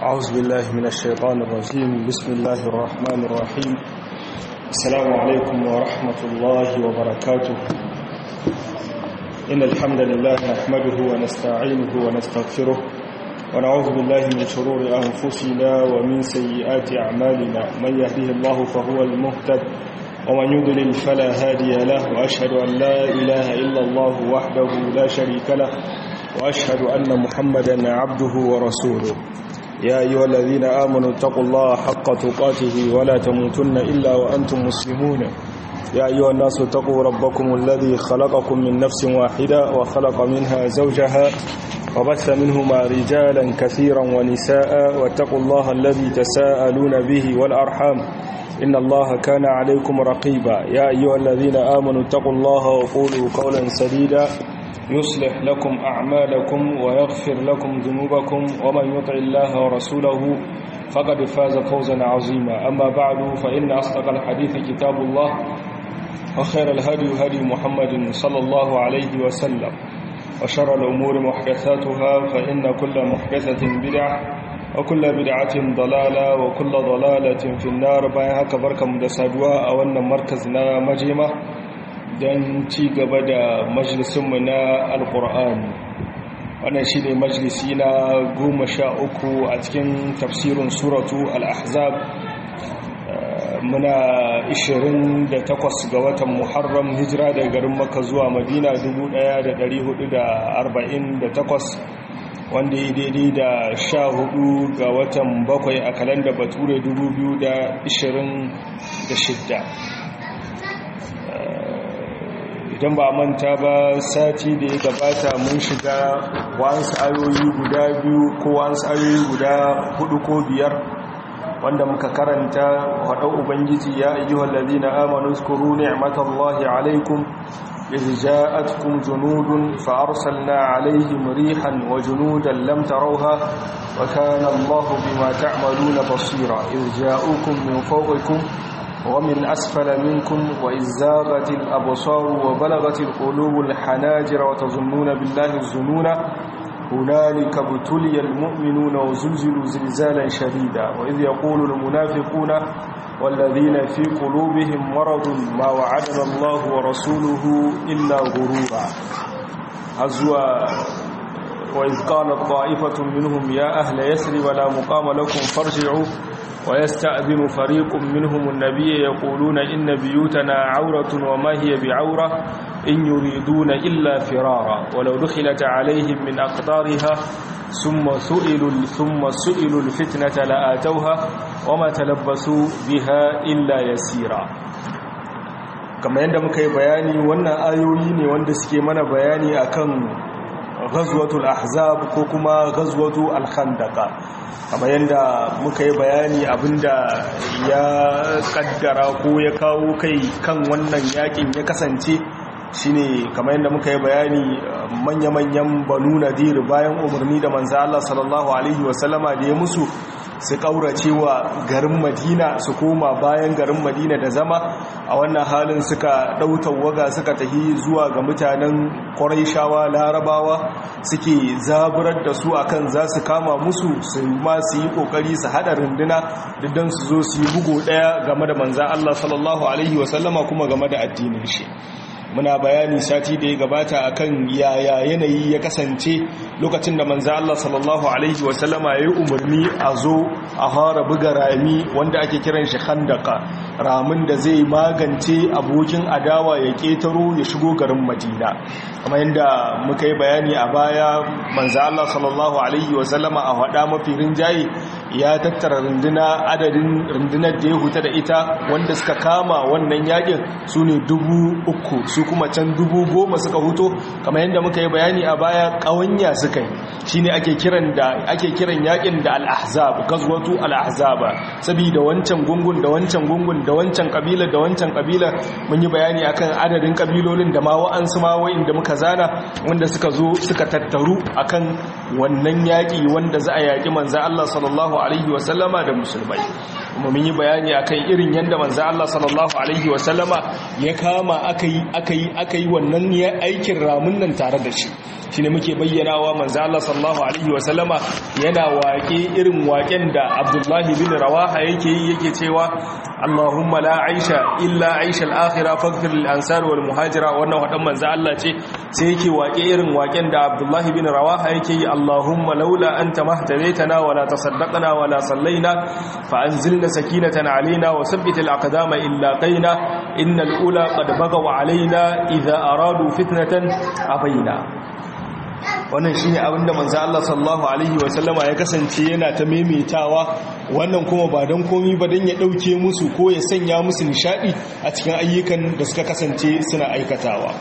أعوذ بالله من الشيطان الرجيم بسم الله الرحمن الرحيم السلام عليكم ورحمة الله وبركاته إن الحمد لله نحمده ونستعينه ونستغفره ونعوذ بالله من شرور أنفسنا ومن سيئات أعمالنا من يهده الله فهو المهتد ومن يضلل فلا هادي له وأشهد أن لا إله إلا الله وحده لا شريك له وأشهد أن محمدا عبده ورسوله يا أيها الذين آمنوا اتقوا الله حق تقاته ولا تموتن إلا وأنتم مسلمون يا أيها الناس اتقوا ربكم الذي خلقكم من نفس واحدة وخلق منها زوجها وبث منهما رجالا كثيرا ونساء واتقوا الله الذي تساءلون به والأرحام إن الله كان عليكم رقيبا يا أيها الذين آمنوا اتقوا الله وقولوا قولا سديدا يصلح لكم أعمالكم ويغفر لكم ذنوبكم ومن يطع الله ورسوله فقد فاز فوزا عظيما أما بعد فإن أصدق الحديث كتاب الله وخير الهدي هدي محمد صلى الله عليه وسلم وشر الأمور محدثاتها فإن كل محدثة بدعة وكل بدعة ضلالة وكل ضلالة في النار بايها كبركة مدسادوا أولنا مركزنا مجيمة don ci gaba da majalisunmu na alkur'ani wannan shi ne majalisi na goma sha uku a cikin tafsirin suratu al'ahzab muna 28 ga watan muharram hijira da garin maka zuwa madina 1448 wanda ya daidai da sha hudu ga watan bakwai a kalanda bature 2026 idan ba manta ba sati da ya gabata mun shiga wa'ansu ayoyi guda biyu ko wa'ansu ayoyi guda hudu ko biyar wanda muka karanta haɗau ubangiji ya ayyuhal ladina amanu zkuru ni'matallahi alaikum إذ جاءتكم جنود فأرسلنا عليهم ريحا وجنودا لم تروها وكان الله بما تعملون بصيرا إذ جاءوكم من فوقكم ومن أسفل منكم وإذ زاغت الأبصار وبلغت القلوب الحناجر وتظنون بالله الظنون هنالك ابتلي المؤمنون وزلزلوا زلزالا شديدا وإذ يقول المنافقون والذين في قلوبهم مرض ما وعدنا الله ورسوله إلا غرورا هزوا وإذ قالت طائفة منهم يا أهل يسرب لا مقام لكم فارجعوا ويستأذن فريق منهم النبي يقولون إن بيوتنا عورة وما هي بعورة إن يريدون إلا فرارا ولو دخلت عليهم من أقطارها ثم سئلوا, ثم سئلوا الفتنة لآتوها وما تلبسوا بها إلا يسيرا كما عندما كي بياني وانا آيوين وانا سكي من بياني أكن ghazwatul ahzab ko kuma ghazwatu al-khandaqa kamar yadda muka yi bayani abinda ya kaddara ko ya kawo kai kan wannan yakin ya kasance shine kamar yadda muka yi bayani manya-manyan banu nadir bayan umarni da manzo Allah sallallahu alaihi wasallama da ya musu su kaurace wa garin madina su koma bayan garin madina da zama a wannan halin suka ɗautar waga suka tahi zuwa ga mutanen ƙwarai larabawa suke zaburar da su akan za su kama musu su ma su yi ƙoƙari su haɗa runduna diddan su zo su yi bugu ɗaya game da manzan Allah sallallahu Alaihi wasallama kuma game da addinin shi muna bayani sati da ya gabata akan yaya yanayi ya kasance lokacin da manzo Allah sallallahu alaihi wasallama ya yi umarni a zo a fara buga rami wanda ake kiran shi khandaka ramin da zai magance abokin adawa ya ketaro ya shigo garin Madina kamar yadda muka yi bayani a baya manzo Allah sallallahu alaihi wasallama a hada mafi rinjaye ya tattara runduna adadin rundunar da ya huta da ita wanda suka kama wannan yakin su ne dubu uku su kuma can dubu goma suka huto kamar yadda muka yi bayani a baya ƙawanya suka yi shi ne ake kiran da ake kiran yakin da al'ahzab gazwatu al'ahzaba saboda wancan gungun da wancan gungun da wancan kabila da wancan kabila mun yi bayani akan adadin kabilolin da ma wa'ansu ma da muka zana wanda suka zo suka tattaru akan wannan yaƙi wanda za a yaƙi manzo Allah sallallahu alaihi wasallama da musulmai mun yi bayani akan irin yanda manzo Allah sallallahu alaihi wasallama ya kama akai akai akai wannan ya aikin ramun nan tare da shi shine muke bayyanawa manzo Allah sallallahu alaihi wasallama yana waƙe irin waƙen da Abdullah bin Rawaha yake yi yake cewa Allahumma la aisha illa aisha al-akhirah faghfir lil ansar wal muhajira wannan wadan manzo Allah ce sai yake waƙe irin waƙen da Abdullah bin Rawaha yake yi Allahumma laula anta mahtadaitana wa la tasaddaqna wa la sallaina fa anzilna sakinatan alaina wa thabbit al-aqdama illa qaina innal ula qad bagaw alaina idha aradu fitnatan abaina wannan shine abinda manzo Allah sallallahu alaihi wasallama ya kasance yana ta maimaitawa wannan kuma ba dan komi ba dan ya dauke musu ko ya sanya musu nishadi a cikin ayyukan da suka kasance suna aikatawa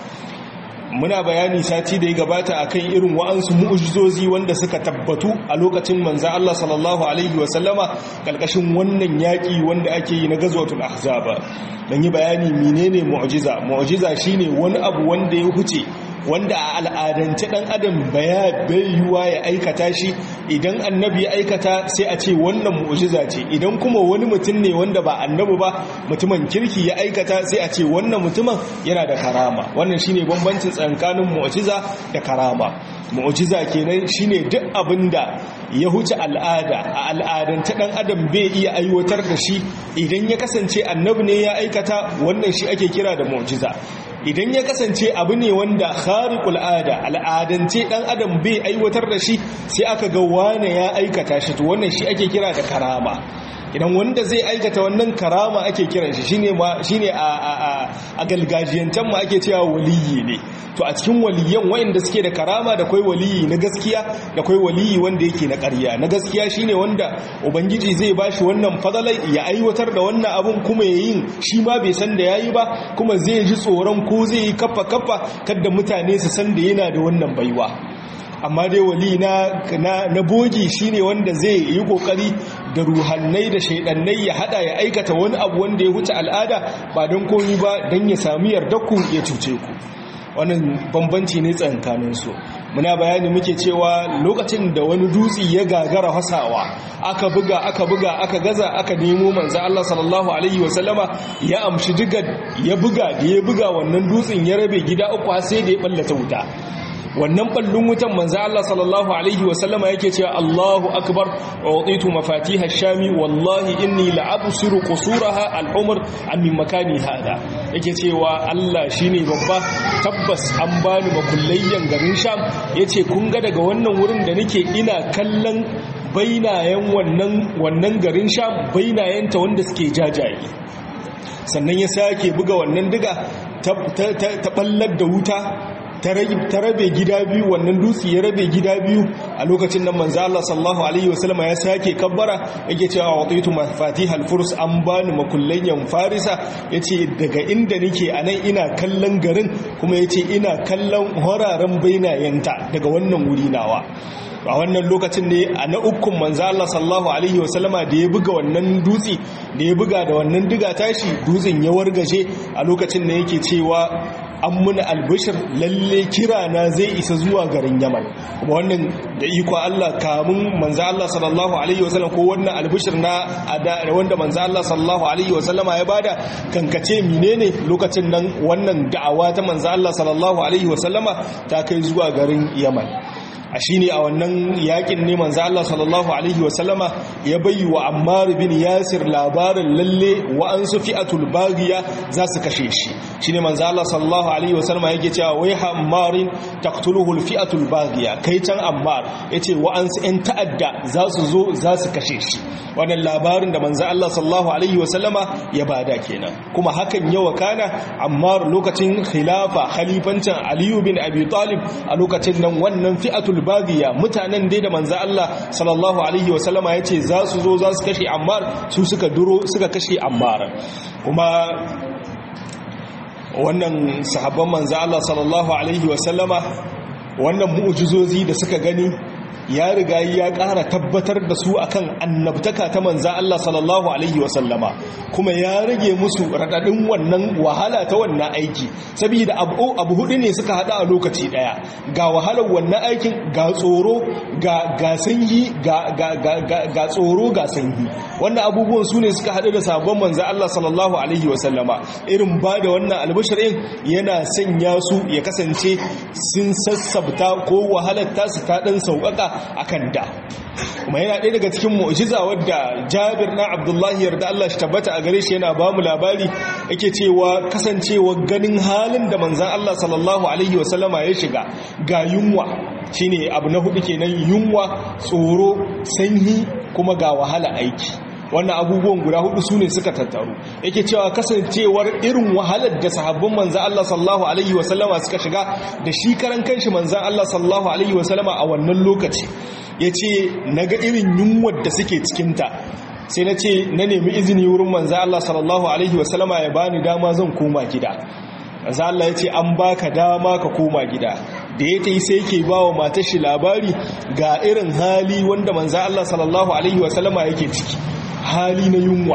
muna bayani sati da ya gabata akan irin wa'ansu mu'ujizozi wanda suka tabbatu a lokacin manzo Allah sallallahu alaihi wasallama kalkashin wannan yaki wanda ake yi na gazwatul ahzaba dan yi bayani menene mu'jiza mu'jiza shine wani abu wanda ya huce wanda a al'adance dan adam baya yiwuwa ya aikata shi idan annabi ya aikata sai a ce wannan mu'jiza ce idan kuma wani mutum ne wanda ba annabi ba mutumin kirki ya aikata sai a ce wannan mutumin yana da karama wannan shine bambancin tsakanin mu'jiza da karama mu'jiza kenan shine duk abinda ya huce al'ada a al'adance dan adam bai iya aiwatar da shi idan ya kasance annabi ne ya aikata wannan shi ake kira da mu'jiza idan ya kasance abu ne wanda khariqul ada al'adance dan adam bai aiwatar da shi sai aka ga wane ya aikata shi to wannan shi ake kira da karama idan wanda zai aikata wannan karama ake kiran shi shine ma shine a a a galgajiyantan mu ake cewa waliyi ne to a cikin waliyan wayanda suke da karama da kai waliyi na gaskiya da kai waliyi wanda yake na ƙarya na gaskiya shine wanda ubangiji zai bashi wannan fadalai ya aiwatar da wannan abun kuma yayin shi ma bai san da yayi ba kuma zai ji tsoron ko zai yi kaffa kaffa kada mutane su san da yana da wannan baiwa amma dai wali na na bogi shine wanda zai yi kokari da ruhannai da shaidannai ya hada ya aikata wani abu wanda ya wuce al'ada ba don komi ba don ya sami yardaku ya cuce ku wannan bambanci ne tsankanin su muna bayani muke cewa lokacin da wani dutsi ya gagara hasawa aka buga aka buga aka gaza aka nemo manzo Allah sallallahu alaihi wasallama ya amshi diga ya buga da ya buga wannan dutsin ya rabe gida uku sai da ya ballata wuta wannan ballon wutan manzo Allah sallallahu alaihi wasallama yake cewa Allahu akbar u'titu mafatiha shami wallahi inni la'absiru qusuraha al-umr an min makani hada yake cewa Allah shine babba tabbas an bani makullayyan garin sham yace kun ga daga wannan wurin da nake ina kallon bainayen wannan wannan garin sham bainayenta wanda suke jajaye sannan ya sake buga wannan diga ta ballar da wuta ta rabe gida biyu wannan dutse ya rabe gida biyu a lokacin nan manzo Allah sallallahu alaihi wasallama ya sake kabbara yake cewa watitu mafatihal furs an bani makullanyan farisa yace daga inda nake anan ina kallon garin kuma yace ina kallon horaren bainayenta daga wannan wuri nawa a wannan lokacin ne a na ukun manzo Allah sallallahu alaihi wasallama da ya buga wannan dutse da ya buga da wannan diga tashi dutsen ya wargaje a lokacin ne yake cewa an muna albishir lalle kira na zai isa zuwa garin yaman kuma wannan da iko Allah kamun manzo Allah sallallahu alaihi wasallam ko wannan albishir na wanda manzo Allah sallallahu alaihi wasallama ya bada kankace menene lokacin nan wannan da'awa ta manzo Allah sallallahu alaihi wasallama ta kai zuwa garin yaman a shi ne a wannan yakin ne manzo Allah sallallahu alaihi wasallama ya bayi wa Ammar bin Yasir labarin lalle wa an su fi'atul baghiya za su kashe shi shine manzo Allah sallallahu alaihi wasallama yake cewa wai Ammarin taqtuluhu al-fi'atul baghiya kai can Ammar yace wa an su ɗan ta'adda za su zo za su kashe shi wannan labarin da manzo Allah sallallahu alaihi wasallama ya bada kenan kuma hakan ya wakana Ammar lokacin khilafa khalifancin Ali bin Abi Talib a lokacin nan wannan fi'atul bagiya mutanen dai da manzo Allah sallallahu alaihi wasallama yace za su zo za su kashe Ammar su suka duro suka kashe Ammar kuma wannan sahabban manzo Allah sallallahu alaihi wasallama wannan mu'jizozi da suka gani ya riga ya ƙara tabbatar da su akan annabtaka ta manza Allah sallallahu alaihi wasallama kuma ya rage musu raɗaɗin wannan wahala ta wannan aiki saboda abu abu hudu ne suka hada a lokaci daya ga wahalar wannan aikin ga tsoro ga ga sanyi ga ga ga ga tsoro ga sanyi wannan abubuwan su ne suka hadu da sabon manza Allah sallallahu alaihi wasallama irin ba da wannan albashirin yana sanya su ya kasance sun sassabta ko wahalar tasu ta dan sauƙaƙa akan da kuma yana ɗaya daga cikin mu'jiza wadda Jabir na Abdullahi yarda Allah shi tabbata a gare shi yana ba mu labari yake cewa kasancewa ganin halin da manzon Allah sallallahu alaihi wasallama ya shiga ga yunwa shine abu na hudu kenan yunwa tsoro sanyi kuma ga wahala aiki wannan abubuwan guda hudu su ne suka tattaru yake cewa kasancewar irin wahalar da sahabbin manzan Allah sallallahu alaihi wasallama suka shiga da shi karan kanshi manzan Allah sallallahu alaihi wasallama a wannan lokaci ya ce na ga irin yunwar da suke cikinta sai na ce na nemi izini wurin manzan Allah sallallahu alaihi wasallama ya bani dama zan koma gida manzan Allah ya ce an baka dama ka koma gida da ya ta yi sai ke ba wa matar shi labari ga irin hali wanda manzan Allah sallallahu alaihi wasallama yake ciki hali na yunwa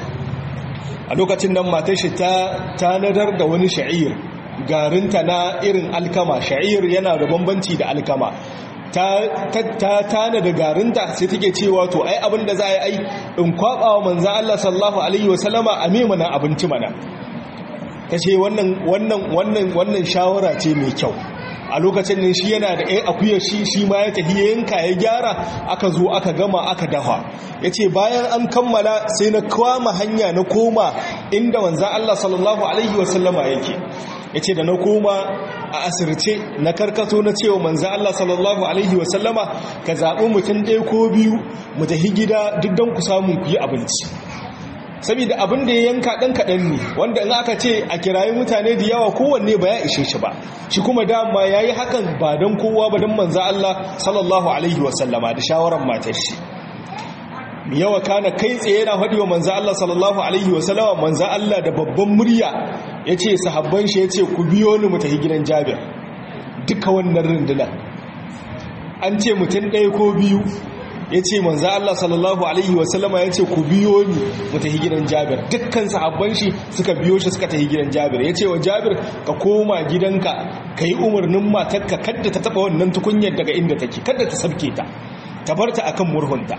a lokacin nan matar shi ta tanadar da wani sha'ir garinta na irin alkama sha'ir yana da bambanci da alkama ta tana da garinta sai take cewa to ai abin da za a yi ai in kwaba wa manzan Allah sallallahu alaihi wasallama a me mana abinci mana ta ce wannan wannan wannan wannan shawara ce mai kyau a lokacin nan shi yana da ɗaya akuyar shi shi ma ya tafi yanka ya gyara aka zo aka gama aka dafa ya ce bayan an kammala sai na kwama hanya na koma inda wanzan Allah sallallahu Alaihi wasallama yake ya ce da na koma a asirce na karkato na cewa manzan Allah sallallahu Alaihi wasallama ka zaɓi mutum ɗaya ko biyu mu tafi gida duk don ku samun ku yi abinci saboda abin da ya yanka ɗan kaɗan ne wanda in aka ce a kirayi mutane da yawa kowanne ba ya ishe shi ba shi kuma dama ya yi hakan ba don kowa ba don manza Allah sallallahu alaihi wasallama da shawarar matar shi yawa kana kai tsaye yana faɗi wa manza Allah sallallahu alaihi wasallama manza Allah da babban murya ya ce sahabban shi ya ce ku biyo ni mu tafi gidan jabir duka wannan rundunar an ce mutum ɗaya ko biyu ya ce manzo Allah sallallahu alaihi wasallama ya ce ku biyo ni mu tafi gidan Jabir dukkan sahabban shi suka biyo shi suka tafi gidan Jabir ya ce wa Jabir ka koma gidanka ka yi umarnin matarka kadda ta taba wannan tukunyar daga inda take kadda ta sabke ta ta bar ta akan murhunta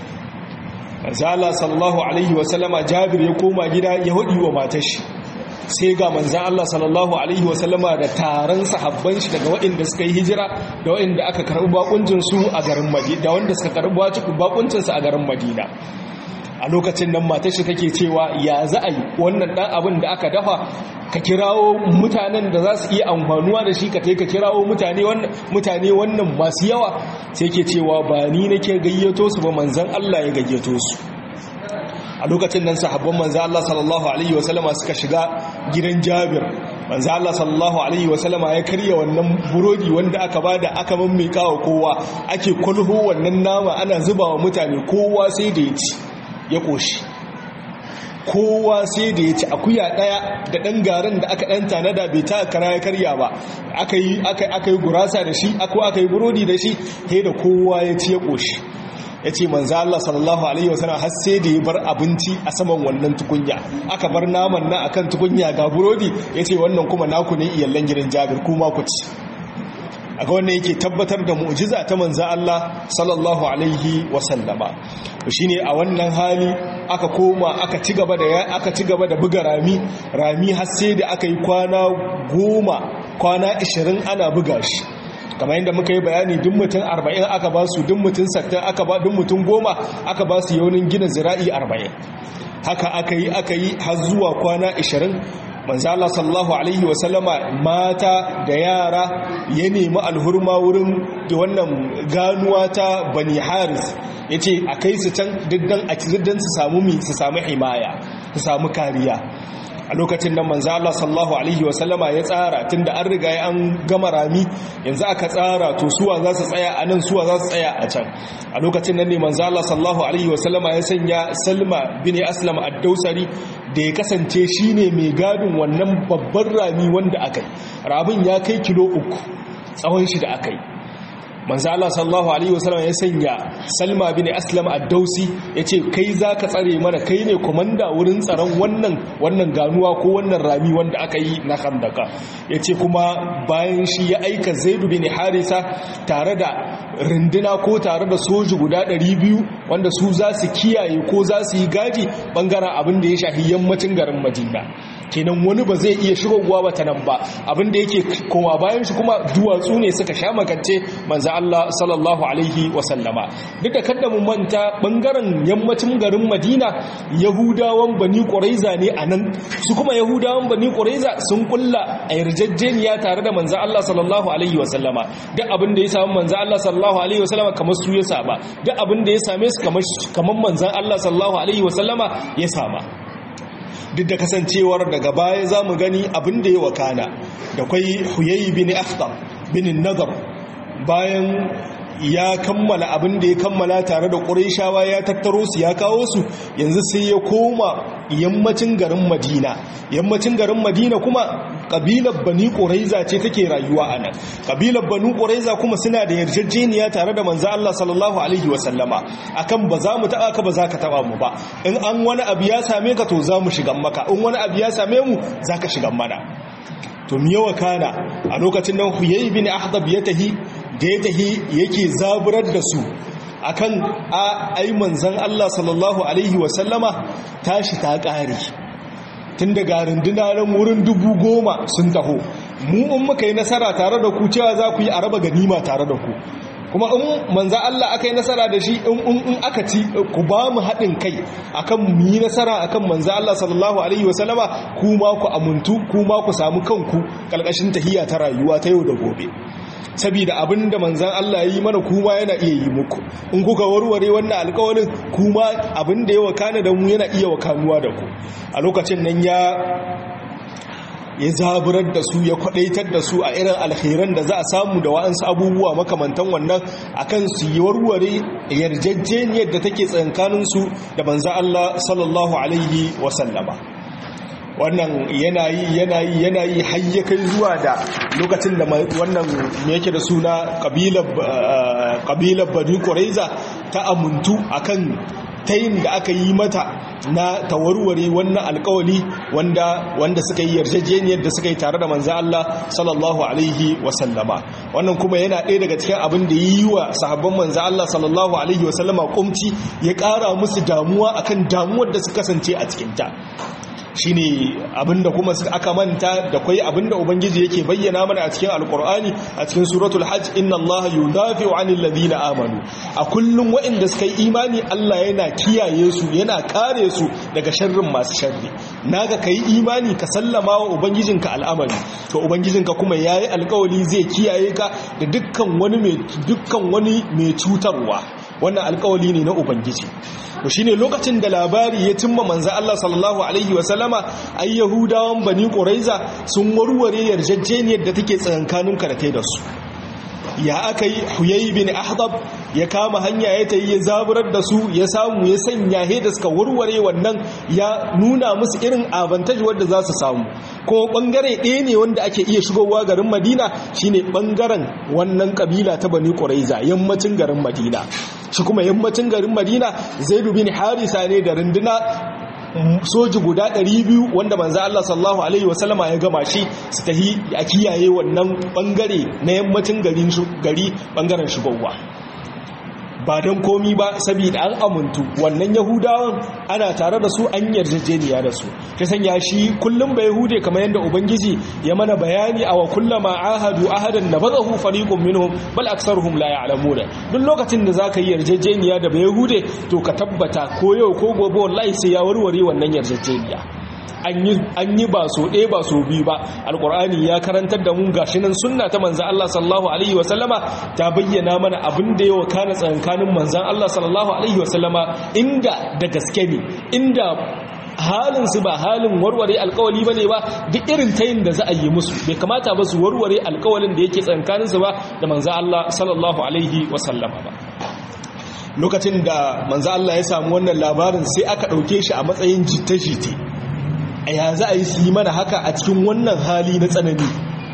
manzo Allah sallallahu alaihi wasallama Jabir ya koma gida ya hudi wa matar shi sai ga manzan Allah sallallahu Alaihi wasallama da taron sahabban shi daga waɗanda suka yi hijira da waɗanda aka karɓi bakuncinsu a garin madina da wanda suka karɓi bakuncinsu a garin madina a lokacin nan matar shi take cewa ya za a yi wannan ɗan abin da aka dafa ka kirawo mutanen da za su iya amfanuwa da shi ka ka kirawo mutane wannan masu yawa sai ke cewa ba ni nake gayyato su ba manzan Allah ya gayyato su a lokacin nan sahabban manzo Allah sallallahu alaihi wasallama suka shiga gidan Jabir manzo Allah sallallahu alaihi wasallama ya karya wannan burodi wanda aka bada aka mammika wa kowa ake kulhu wannan nama ana zuba wa mutane kowa sai da ya ci ya koshi kowa sai da ya ci akuya daya da dan garin da aka dan tanada bai ta kara ya karya ba aka yi aka yi gurasa da shi ko aka yi burodi da shi sai da kowa ya ci ya koshi ya ce manzo Allah sallallahu alaihi wasallam har sai da ya bar abinci a saman wannan tukunya aka bar naman nan akan tukunya ga burodi ya ce wannan kuma naku ne iyallan gidan Jabir kuma ku ci aga wannan yake tabbatar da mu'jiza ta manzo Allah sallallahu alaihi wasallama shine a wannan hali aka koma aka ci gaba da aka ci gaba da buga rami rami har sai da aka yi kwana goma kwana 20 ana buga shi kamar yadda muka yi bayani duk mutum arba'in aka ba su duk mutum sattin aka ba duk mutum goma aka ba su yaunin gina zira'i arba'in haka aka yi aka yi har zuwa kwana ashirin manzo Allah sallallahu alaihi wasallama mata da yara ya nemi alhurma wurin da wannan ganuwa ta bani haris yace a kai su can diddan a diddan su samu mi su samu himaya su samu kariya a lokacin nan manzo Allah sallallahu alaihi wasallama ya tsara tunda an riga an gama rami yanzu aka tsara to suwa za su tsaya a nan suwa za su tsaya a can a lokacin nan ne manzo Allah sallallahu alaihi wasallama ya sanya Salma bin Aslam ad-Dausari da ya kasance shine mai gadin wannan babban rami wanda aka yi rabin ya kai kilo uku tsawon shi da aka yi manzo Allah sallallahu alaihi wasallam ya sanya Salma bin Aslam ad-Dausi yace kai zaka tsare mana kai ne komanda wurin tsaron wannan wannan ganuwa ko wannan rami wanda aka yi na Khandaka yace kuma bayan shi ya aika Zaid bin Harisa tare da rinduna ko tare da soji guda 200 wanda su za su kiyaye ko za su yi gadi bangaren abin da ya shafi yammacin garin Madina kenan wani ba zai iya shigowa ba ta nan ba abin da yake koma bayan shi kuma duwatsu ne suka sha makance manzo Allah sallallahu alaihi wasallama duk da kada mu manta bangaren yammacin garin Madina Yahudawan Bani Quraiza ne anan su kuma Yahudawan Bani Quraiza sun kulla a yarjejeniya tare da manzo Allah sallallahu alaihi wasallama duk abin da ya samu manzo Allah sallallahu alaihi wasallama kamar su ya saba duk abin da ya same su kamar kamar manzo Allah sallallahu alaihi wasallama ya sama duk da kasancewar daga baya za mu gani abin da ya wakana da kwai huyayi bin akhtar bin nazar bayan ya kammala abin da ya kammala tare da ƙuraishawa ya tattaro su ya kawo su yanzu sai ya koma yammacin garin madina yammacin garin madina kuma ƙabilar bani ƙuraiza ce take rayuwa a nan ƙabilar bani ƙuraiza kuma suna da yarjejeniya tare da manzo Allah sallallahu alaihi wasallama akan ba za mu taɓa ka ba za ka taɓa mu ba in an wani abu ya same ka to za mu shigan maka in wani abu ya same mu za ka shigan mana to mi yawa kana a lokacin nan huyayi bin ahdab ya tahi da ya tahi yake zaburar da su akan a ai manzon Allah sallallahu alaihi wasallama tashi ta ƙare tun daga runduna nan wurin dubu goma sun taho mu in muka yi nasara tare da ku cewa za ku yi a raba ganima tare da ku kuma in manza Allah aka yi nasara da shi in aka ci ku ba mu haɗin kai akan mu yi nasara akan manza Allah sallallahu alaihi wasallama kuma ku amuntu kuma ku samu kanku ƙalƙashin tahiyya ta rayuwa ta yau da gobe saboda abin da manzan Allah yi mana kuma yana iya yi muku in kuka warware wannan alƙawarin kuma abin da ya wakana da mu yana iya wakanuwa da ku a lokacin nan ya ya zaburar da su ya kwadaitar da su a irin alkhairan da za a samu da wa'ansu abubuwa makamantan wannan akan su yi warware yarjejjeniyar da take tsankaninsu da manzan Allah sallallahu alaihi wasallama wannan yanayi yanayi yanayi hayyakai zuwa da lokacin da wannan me yake da suna kabilar bani ƙwaraiza ta amuntu akan tayin da aka yi mata na tawarware wannan alkawali wanda wanda suka yi yarjejeniyar da suka yi tare da manzo Allah sallallahu alaihi wasallama wannan kuma yana ɗaya daga cikin abin da yi wa sahabban manzo Allah sallallahu alaihi wasallama kumci ya ƙara musu damuwa akan damuwar da suka kasance a cikin ta shine abinda kuma aka manta da kwai abinda ubangiji yake bayyana mana a cikin alkur'ani a cikin suratul hajj inna allaha yudafi'u 'anil ladina amanu a kullum waɗanda suka yi imani Allah yana kiyaye su yana kare su daga sharrin masu sharri naga kai imani ka sallama wa ubangijinka al'amari to ubangijinka kuma yayi alkawari zai kiyaye ka da dukkan wani mai dukkan wani mai cutarwa wannan alkawali ne na ubangiji to shine lokacin da labari ya cimma manzo Allah sallallahu alaihi wasallama ai yahudawan bani quraiza sun warware yarjejjeniyar da take tsakankanin karate da su ya aka yi huyayi bin ahdab ya kama hanya ya tayi ya zaburar da su ya samu ya sanya he da suka warware wannan ya nuna musu irin avantage wanda za su samu ko bangare ɗaya ne wanda ake iya shigowa garin madina shine bangaren wannan kabila ta bani quraiza yammacin garin madina shi kuma yammacin garin madina zaidu bin harisa ne da runduna soji guda 200 wanda manzo Allah sallallahu alaihi wasallama ya gama shi su tahi a kiyaye wannan bangare na yammacin garin gari bangaren shigowa ba don komi ba saboda an amuntu wannan yahudawan ana tare da su an yarjejeniya da su ta sanya shi kullum ba yahude kamar yadda ubangiji ya mana bayani a wa kullama ahadu ahadan nabadahu fariqun minhum bal aktsaruhum la ya'lamuna duk lokacin da zaka yi yarjejeniya da ba yahude to ka tabbata ko yau ko gobe wallahi sai ya warware wannan yarjejeniya an yi ba so ɗaya ba so biyu ba alƙur'ani ya karantar da mu gashi nan sunna ta manzan Allah sallallahu alaihi wasallama ta bayyana mana abin da yawa kana tsankanin manzan Allah sallallahu alaihi wasallama inda da gaske ne inda halin su ba halin warware alkawali bane ba duk irin tayin da za a yi musu bai kamata ba su warware alkawalin da yake tsankanin su ba da manzan Allah sallallahu alaihi wasallama ba lokacin da manzan Allah ya samu wannan labarin sai aka ɗauke shi a matsayin jita-jita a ya za a yi su yi mana haka a cikin wannan hali na tsanani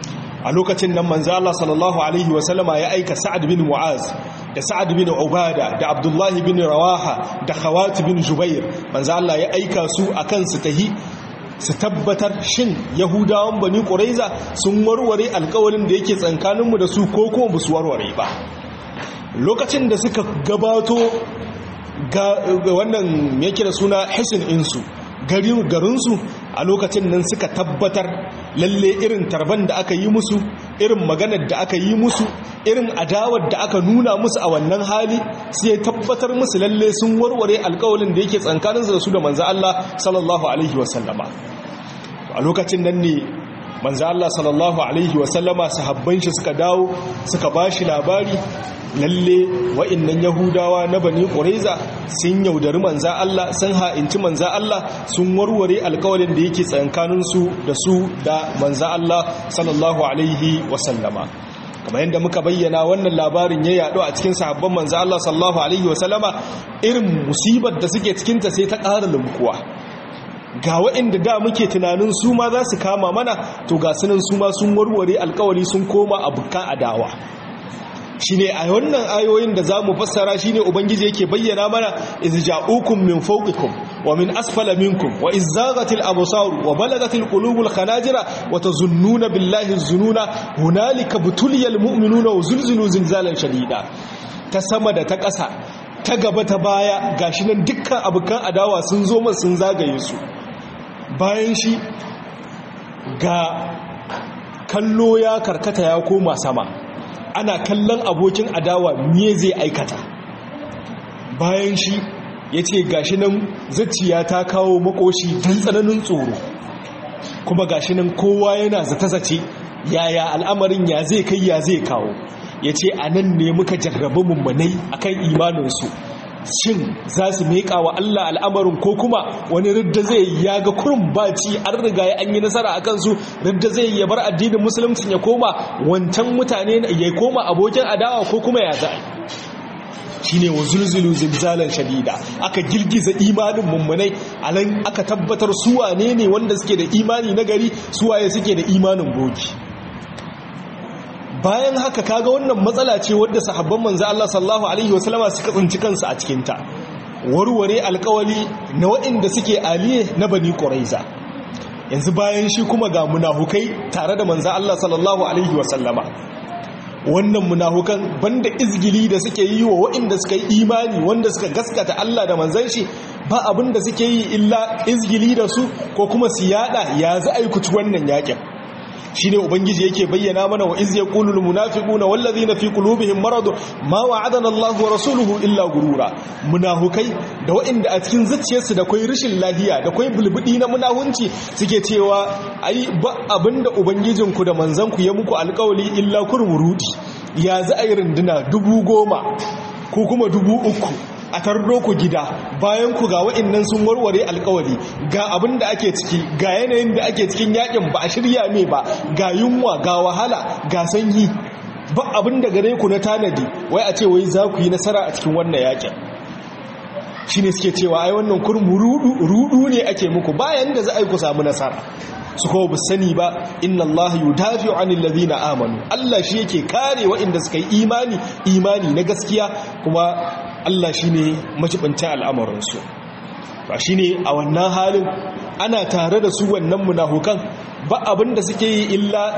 a lokacin nan manzo Allah sallallahu alaihi wasallama ya aika Sa'ad bin Mu'az da Sa'ad bin Ubada da Abdullahi bin Rawaha da Khawat bin Jubair manzo Allah ya aika su akan su tahi su tabbatar shin Yahudawan Bani Quraiza sun warware alƙawarin da yake tsankaninmu da su ko kuma ba su warware ba lokacin da suka gabato ga wannan yake da suna hisin insu garinsu a lokacin nan suka tabbatar lalle irin tarban da aka yi musu irin maganar da aka yi musu irin adawar da aka nuna musu a wannan hali sai ya tabbatar musu lalle sun warware alkawalin da yake tsankaninsu da su da manzo Allah sallallahu alaihi wasallama a lokacin nan ne manzo Allah sallallahu alaihi wasallama sahabban shi suka dawo suka bashi labari lalle wa'annan yahudawa na bani ƙuraiza sun yaudari manza Allah sun ha'inci manza Allah sun warware alkawalin da yake tsankaninsu da su da manza Allah sallallahu alaihi wasallama kamar yadda muka bayyana wannan labarin ya yaɗo a cikin sahabban manza Allah sallallahu alaihi wasallama irin musibar da suke cikinta sai ta ƙara lumkuwa ga waɗanda da muke tunanin su ma za su kama mana to ga sunan su ma sun warware alkawali sun koma abokan adawa shine a wannan ayoyin da zamu fassara shine ubangiji yake bayyana mana iz ja'ukum min fawqikum wa min asfala minkum wa iz zaghatil absar wa balagatil qulubul khanajira wa tazunnuna billahi zununa hunalika butuliyal mu'minuna wa zulzilu zilzalan shadida ta sama da ta ƙasa ta gaba ta baya gashi nan dukkan abukan adawa sun zo mun sun zagaye su bayan shi ga kallo ya karkata ya koma sama ana kallon abokin adawa me zai aikata bayan shi ya ce gashi nan zaciya ta kawo makoshi don tsananin tsoro kuma gashi nan kowa yana zata-zace yaya al'amarin ya zai kai ya zai kawo ya ce a nan ne muka jarrabi mummunai akan imaninsu shin za su meƙa wa Allah al'amarin ko kuma wani ridda zai ya ga kurin baci an riga ya an yi nasara a kansu ridda zai ya bar addinin musulunci ya koma wancan mutane ya koma abokin adawa ko kuma ya za shi ne wa zulzulu zilzalan shadida aka girgiza imanin mummunai alan aka tabbatar suwane ne wanda suke da imani na gari suwaye suke da imanin bogi bayan haka kaga wannan matsala ce wadda sahabban manzo Allah sallallahu alaihi wasallama suka tsinci kansu a cikin ta warware alkawali na waɗanda suke aliye na bani quraiza yanzu bayan shi kuma ga munafukai tare da manzo Allah sallallahu alaihi wasallama wannan munafukan banda izgili da suke yi wa waɗanda suka yi imani wanda suka gaskata Allah da manzon shi ba abin da suke yi illa izgili da su ko kuma su yada ya za aikuci wannan yakin shine ubangiji yake bayyana mana wa iz yaqulul munafiquna wallazina fi qulubihim marad ma wa'adana Allahu wa rasuluhu illa gurura munafukai da waɗanda a cikin zuciyarsu da kai rishin lahiya da kai bulbudi na munahunci suke cewa ai ba abinda ubangijinku da manzanku ya muku alƙawali illa kurmurudi ya za a yi runduna dubu goma ko kuma dubu uku a tardo ku gida bayan ku ga wa'annan sun warware alkawari ga abin da ake ciki ga yanayin da ake cikin yakin ba a shirya me ba ga yunwa ga wahala ga sanyi ba abin da gare ku na tanadi wai a ce wai za ku yi nasara a cikin wannan yakin shi ne suke cewa ai wannan kurmu rudu ne ake muku bayan da za a yi ku samu nasara su kawo bu sani ba inna Allah yudafi anil ladina amanu Allah shi yake kare waɗanda suka yi imani imani na gaskiya kuma Allah shi ne majibancin al'amuransu ba shi ne a wannan halin ana tare da su wannan munafukan ba abin da suke yi illa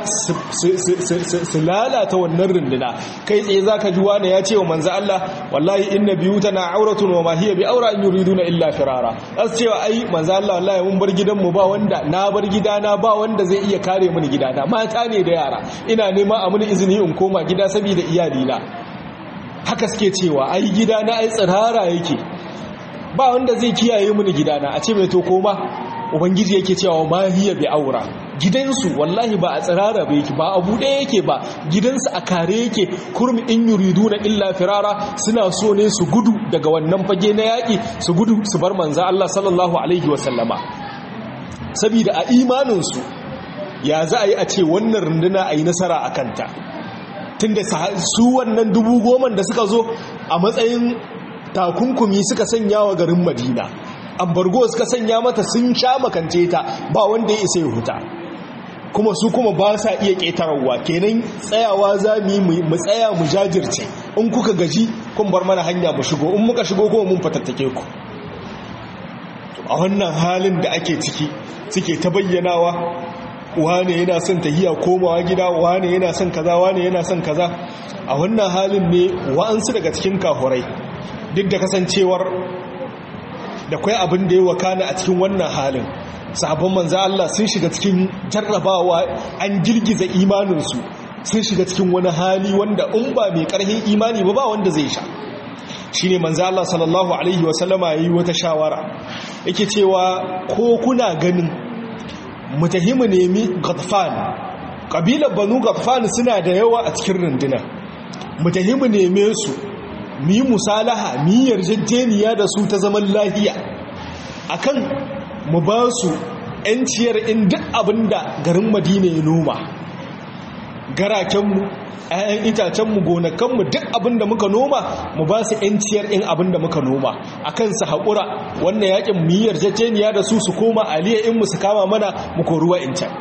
su lalata wannan runduna kai tsaye za ka ji wane ya ce wa manza Allah wallahi inna biyu tana auratun wa mahiyya bi aura in yuridu na illa firara za su cewa ai manza Allah wallahi mun bar gidanmu ba wanda na bar gidana ba wanda zai iya kare mini gidana mata ne da yara ina nema a mini izini in koma gida saboda iyalina haka suke cewa ai gidana ai tsirara yake ba wanda zai kiyaye mini gidana a ce mai to koma ubangiji yake cewa ma hiya bi aura gidansu wallahi ba a tsirara ba yake ba a buɗe yake ba gidansu a kare yake kurmi in yuriduna illa firara suna so ne su gudu daga wannan fage na yaƙi su gudu su bar manza Allah sallallahu alaihi wa sallama saboda a imaninsu ya za a yi a ce wannan runduna a yi nasara a kanta tunda su wannan dubu goma da suka zo a matsayin takunkumi suka sanya wa garin madina ambargo suka sanya mata sun sha makance ta ba wanda ya isa ya huta kuma su kuma ba sa iya ƙetararwa kenan tsayawa za mu yi mu tsaya mu jajirce in kuka gaji kun bar mana hanya mu shigo in muka shigo kuma mun fatattake ku a wannan halin da ake ciki suke ta bayyanawa wane yana son tahiya komawa gida wane yana son kaza wane yana son kaza a wannan halin ne wa'ansu daga cikin kahurai duk da kasancewar da kwai abin da ya wakana a cikin wannan halin sabon manza Allah sun shiga cikin jarrabawa an girgiza imaninsu sun shiga cikin wani hali wanda in ba mai karhin imani ba ba wanda zai sha shi ne manza Allah sallallahu Alaihi wasallama ya yi wata shawara yake cewa ko kuna ganin mutahimu nemi gadfan ƙabilar banu gadfan suna da yawa a cikin runduna mutahimu neme su mi musalaha mi yarjejeniya da su ta zaman lahiya akan mu ba su ‘yanciyar in duk abin da garin madina ya noma garakenmu ‘ya'yan itacenmu gonakanmu duk abin da muka noma mu ba su ‘yanciyar in abin da muka noma a kan su haƙura wannan yakin mu yi yarjejeniya da su su koma aliyar in mu su kama mana mu koruwa in can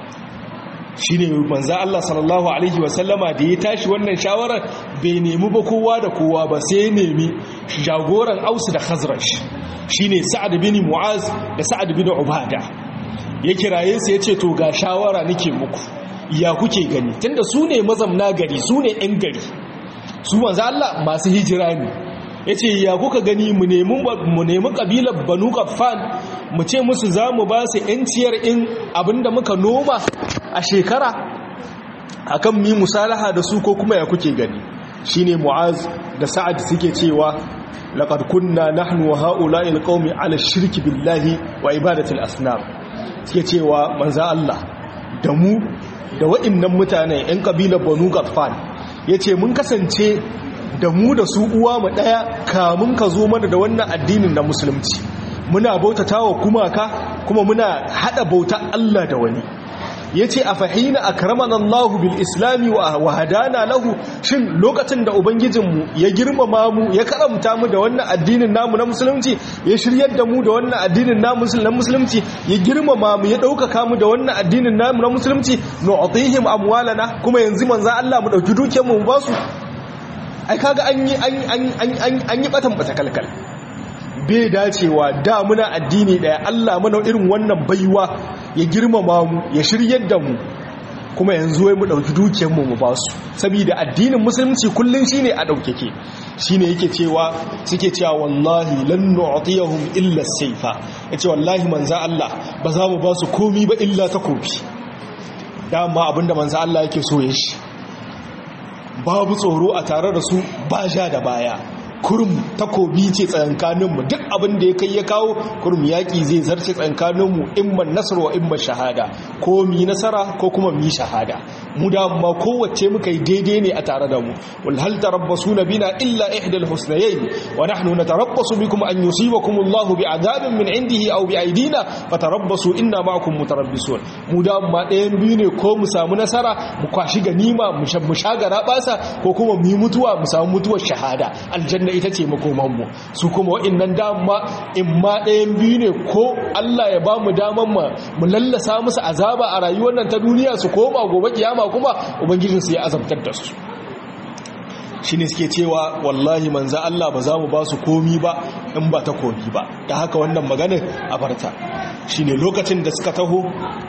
shi ne manza Allah sallallahu Alaihi wasallama da ya tashi wannan shawarar bai nemi ba kowa da kowa ba sai nemi jagoran ausu da khazrash shi ne sa'ad bin mu'az da sa'ad bin ubada ya kiraye su ya ce to ga shawara nake muku ya kuke gani tunda su ne mazamna gari su ne 'yan gari su manza Allah masu hijira ne ya ce ya kuka gani mu nemi ƙabilar banu kafan mu ce musu za mu ba su 'yanciyar in abinda muka noma a shekara akan mi musalaha da su ko kuma ya kuke gani shine mu'az da sa'ad suke cewa laqad kunna nahnu wa ha'ula'il qaumi 'ala shirki billahi wa ibadatil asnam suke cewa manzo Allah da mu da wa'annan mutane 'yan kabilar Banu Ghaffan yace mun kasance da mu da su uwa mu daya kamun ka zo mana da wannan addinin na musulunci muna bautatawa kumaka kuma muna hada bauta Allah da wani ya ce a fahina a karaman Allah bil islami wa hadana lahu shin lokacin da ubangijinmu ya girmama mu ya karamta mu da wannan addinin namu na musulunci ya shiryar da mu da wannan addinin namu na musulunci ya girmama mu ya ɗaukaka mu da wannan addinin namu na musulunci nu'tihim amwalana kuma yanzu manzo Allah mu dauki dukiyar mu ba su ai kaga an yi an yi batan bata kalkal bai dacewa da muna addini daya Allah mana irin wannan baiwa ya girmama mu ya shiryar da mu kuma yanzu wai mu dauki dukiyar mu mu ba su saboda addinin musulunci kullun shine a daukake shine yake cewa suke cewa wallahi lan nu'tiyahum illa sayfa yace wallahi manzo Allah ba za mu ba su komi ba illa takobi dama abinda manzo Allah yake so ya shi babu tsoro a tare da su ba ja da baya kurum takobi ce tsayankaninmu duk abin da ya kai ya kawo kurum yaƙi zai zarce tsayankaninmu imman nasarar wa imman shahada ko mi nasara ko kuma mi shahada mu da ma kowace muka yi daidai ne a tare da mu wal hal tarabbasu bina illa ihdal husnayayn wa nahnu natarabbasu bikum an yusibakum Allahu bi'adabin min indihi aw bi'aydina fatarabbasu inna ma'akum mutarabbisun mu da ma ɗayan biyu ne ko mu samu nasara mu kwashi ganima mu shagara basa ko kuma mu yi mutuwa mu samu mutuwar shahada aljanna ita ce makomanmu su kuma wa'innan dama in ma ɗayan biyu ne ko Allah ya ba mu daman mu lallasa musu azaba a rayuwar nan ta duniya su koma gobe kiyama kuma ubangijinsu ya azabtar da su shi ne suke cewa wallahi manza Allah ba za mu ba su komi ba in ba ta komi ba ta haka wannan maganin a barta shi ne lokacin da suka taho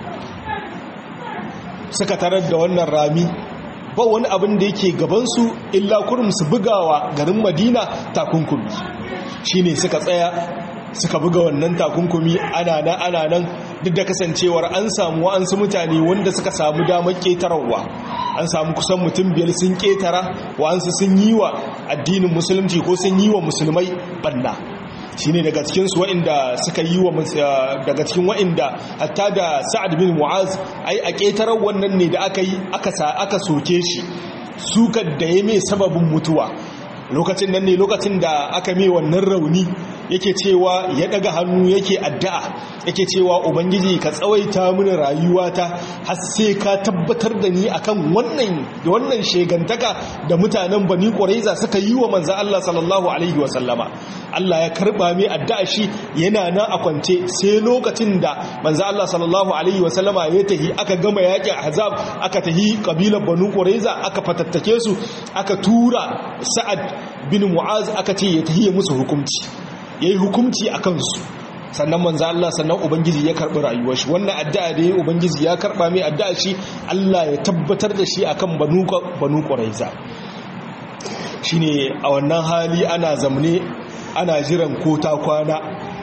suka tarar da wannan rami ba wani abin da yake gabansu illa kurum su bugawa garin madina takunkumi shi ne suka tsaya suka buga wannan takunkumi ana nan ana nan duk da kasancewar an samu wa'ansu mutane wanda suka samu damar ƙetararwa an samu kusan mutum biyar sun ƙetara wa'ansu sun yi wa addinin musulunci ko sun yi wa musulmai banna shi ne daga cikinsu wa'inda suka yi wa daga cikin wa'inda hatta da sa'ad bin mu'az ai a ƙetarar wannan ne da aka yi aka soke shi sukar da ya mai sababin mutuwa lokacin nan ne lokacin da aka mai wannan rauni yake cewa ya daga hannu yake addu'a yake cewa ubangiji ka tsawaita mini rayuwata har sai ka tabbatar da ni akan wannan wannan shegantaka da mutanen bani quraiza suka yi wa manzo Allah sallallahu alaihi wa sallama Allah ya karba mai addu'a shi yana nan a kwance sai lokacin da manzo Allah sallallahu alaihi wa sallama ya tahi aka gama yakin ahzab aka tahi kabilar banu quraiza aka fatattake su aka tura sa'ad bin mu'az aka ce ya tahi musu hukunci yayi hukunci akan su sannan manzo Allah sannan ubangiji ya karbi rayuwar shi wannan addu'a da yayi ubangiji ya karba mai addu'a shi Allah ya tabbatar da shi akan banu banu quraiza shine a wannan hali ana zamne ana jiran ko ta kwana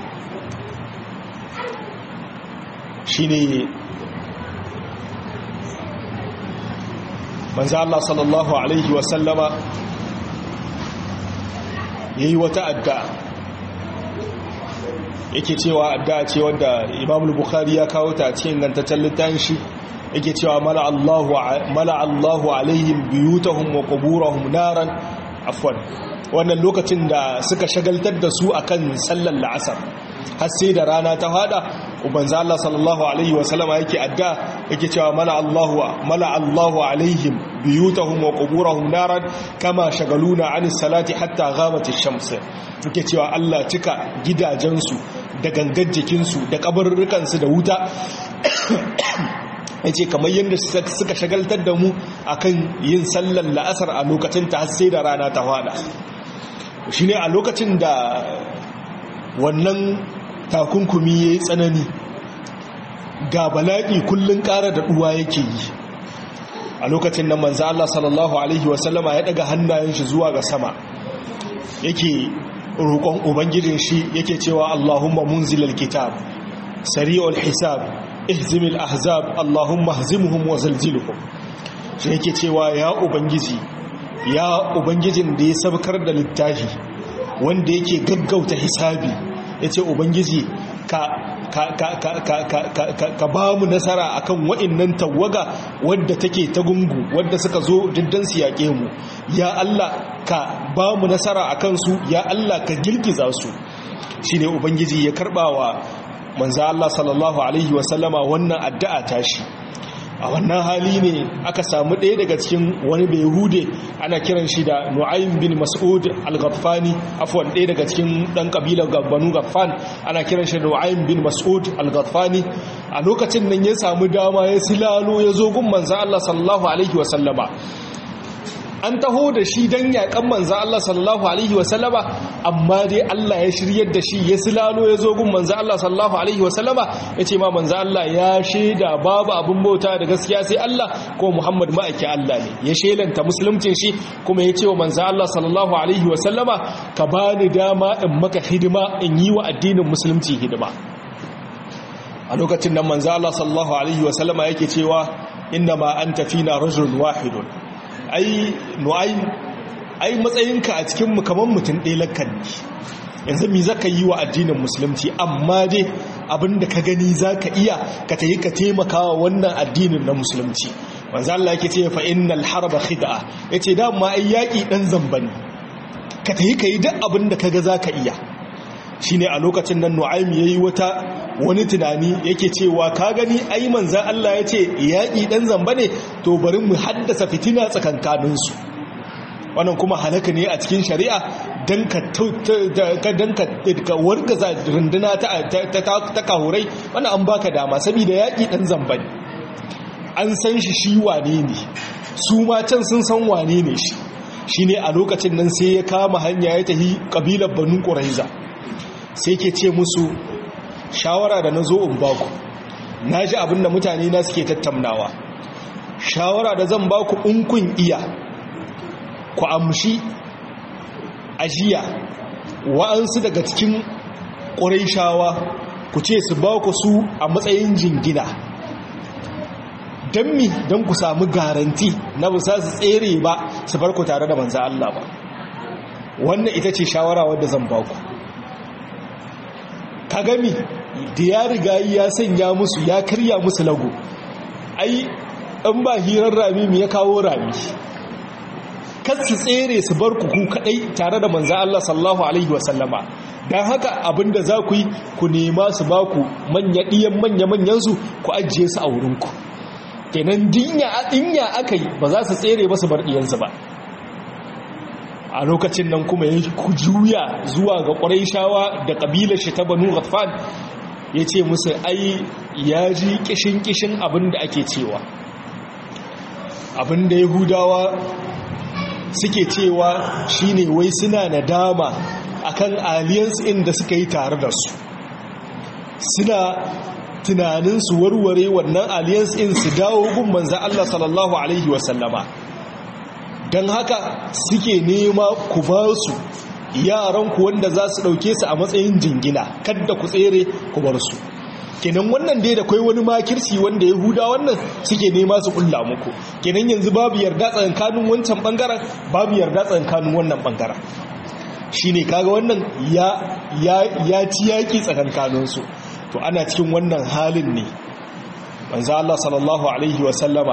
shine manzo Allah sallallahu alaihi wasallama yayi wata addu'a yake cewa addu'a ce wanda Imam Bukhari ya kawo ta cikin gantaccen littafin shi yake cewa mala Allahu mala Allahu alaihim biyutahum wa quburahum naran afwan wannan lokacin da suka shagaltar da su akan sallar la'asar har sai da rana ta fada ubanza Allah sallallahu alaihi wa sallama yake adda yake cewa mala Allahu mala Allahu alaihim biyutahum wa quburahum naran kama shagaluna anis salati hatta ghabat ash-shams yake cewa Allah cika gidajensu da gangar jikinsu da kabarurrukan su da wuta yace kamar yadda suka shagaltar da mu akan yin sallar la'asar a lokacin ta har sai da rana ta fada shine a lokacin da wannan takunkumi ya yi tsanani ga bala'i kullum ƙara da ɗuwa yake yi a lokacin nan manzo Allah sallallahu alaihi wasallama ya daga hannayen shi zuwa ga sama yake roƙon ubangijin shi yake cewa Allahumma munzilal kitab sari'ul hisab ihzimil ahzab Allahumma hzimhum wa zalzilhum shi yake cewa ya ubangiji ya ubangijin da ya sabkar da littafi wanda yake gaggauta hisabi ya ce ubangiji ka ba mu nasara akan wa'innan tawaga wadda take ta gungu wadda suka zo diddan su yaƙe mu ya Allah ka ba mu nasara akan su ya Allah ka girgiza su shine ubangiji ya karbawa manzo Allah sallallahu alaihi wasallama wannan addu'a tashi a wannan hali ne aka samu ɗaya daga cikin wani bai hude ana kiran shi da nu'aym bin mas'ud al-ghaffani afwan ɗaya daga cikin ɗan ƙabilar banu ghaffan ana kiran shi da nu'aym bin mas'ud al-ghaffani a lokacin nan ya samu dama ya silalo ya zo gun manzo Allah sallallahu alaihi wa sallama an taho da shi dan yakan manzo Allah sallallahu alaihi wa sallama amma dai Allah ya shiryar da shi ya silalo ya zo gun manzo Allah sallallahu alaihi wa sallama yace ma manzo Allah ya shaida babu abun bauta da gaskiya sai Allah ko Muhammad ma'aiki Allah ne ya shelanta musuluncin shi kuma ya ce wa manzo Allah sallallahu alaihi wa sallama ka bani dama in maka hidima in yi wa addinin musulunci hidima a lokacin nan manzo Allah sallallahu alaihi wa sallama yake cewa inna ma anta fina rajulun wahidun ai nu'aym ai matsayinka a cikin mu kaman mutum ɗaya lakkan ne yanzu mi zaka yi wa addinin musulunci amma dai abinda ka gani zaka iya ka tayi ka taimakawa wannan addinin na musulunci manzo Allah yake ce fa innal harba khid'a yace da ma ai yaki dan zamba ne ka tayi kai duk abinda kaga zaka iya shine a lokacin nan Nu'aym yayi wata wani tunani yake cewa ka gani ai manzon Allah yace yaki dan zamba ne to bari mu haddasa fitina tsakankanin su wannan kuma halaka ne a cikin shari'a dan ka dan ka wargaza runduna ta ta kahurai wannan an baka dama saboda yaki dan zamba ne an san shi shi wane ne su ma can sun san wane ne shi shine a lokacin nan sai ya kama hanya ya tafi kabilar Banu Quraiza sai ke ce musu shawara da na zo in baku na ji abin da mutane na suke tattaunawa shawara da zan baku in kun iya ku amshi ajiya wa'ansu daga cikin ƙuraishawa ku ce su baku su a matsayin jingina don mi don ku samu garanti na bisa su tsere ba su farko tare da manza Allah ba wannan ita ce shawara wadda zan baku ka gami da ya riga ya sanya musu ya karya musu lago ai in ba hirar rami mu ya kawo rami kan su tsere su bar kuku kadai tare da manzo Allah sallallahu alaihi wasallama don haka abinda za ku yi ku nema su ba ku manya ɗiyan manya-manyansu ku ajiye su a wurinku kenan dinya aka yi ba za su tsere ba su bar ɗiyansu ba a lokacin nan kuma ya ku juya zuwa ga ƙwarai shawa da ƙabilar shi ta banu ghatfan ya ce musu ai ya ji kishin-kishin abin da ake cewa abin da yahudawa suke cewa shine wai suna nadama akan alliance inda suka yi tare da su suna tunanin su warware wannan alliance in su dawo gun manzan Allah sallallahu alaihi wasallama don haka suke nema ku ba su yaranku wanda za su ɗauke su a matsayin jingina kadda ku tsere ku bar su kenan wannan dai da kai wani makirci wanda yahuda wannan suke nema su kulla muku kenan yanzu babu yarda tsakankanin wancan bangaren babu yarda tsakankanin wannan bangaren shine kaga wannan ya ya ya ci yaki tsakankanin su to ana cikin wannan halin ne manzo Allah sallallahu alaihi wa sallama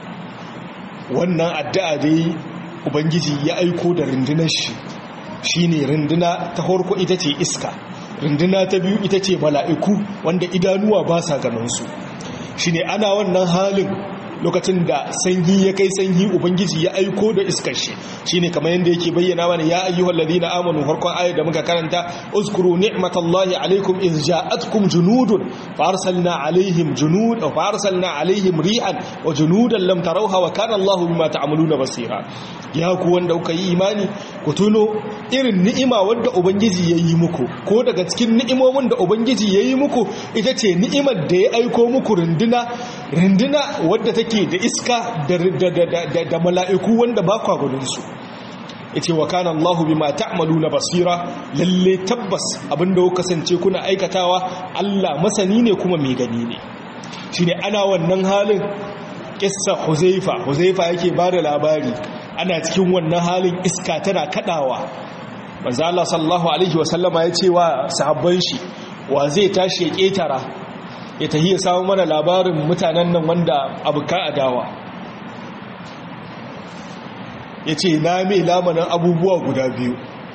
wannan addu'a dai ubangiji ya aiko da rundunar shi shine runduna ta farko ita ce iska runduna ta biyu ita ce mala'iku wanda idanuwa ba sa ganinsu shi ne ana wannan halin lokacin da sanyi ya kai sanyi ubangiji ya aiko da iskar shi shi ne kamar yadda yake bayyana mana ya ayyuhal ladina amanu farkon ayar da muka karanta uskuru ni'matallahi alaikum iz ja'atkum junudun fa arsalna alaihim junud fa arsalna alaihim ri'an wa junudan lam tarawha wa kana Allahu bima ta'maluna basira ya ku wanda kuka yi imani ku tuno irin ni'ima wadda ubangiji ya yi muku ko daga cikin ni'imomin da ubangiji ya yi muku ita ce ni'imar da ya aiko muku runduna runduna wadda take da iska da mala'iku wanda ba kwa gudunsu ita wa kana Allahu bima ta'maluna basira lalle tabbas abinda kuka kasance kuna aikatawa Allah masani ne kuma mai gani ne shine ana wannan halin kissa Huzaifa Huzaifa yake bada labari ana cikin wannan halin iska tana kadawa manzo Allah sallallahu alaihi wasallama ya ce wa sahabban shi wa zai tashi ya ketara ya tahi ya samu mana labarin mutanen nan wanda abuka adawa ya ce na mai lamanin abubuwa guda biyu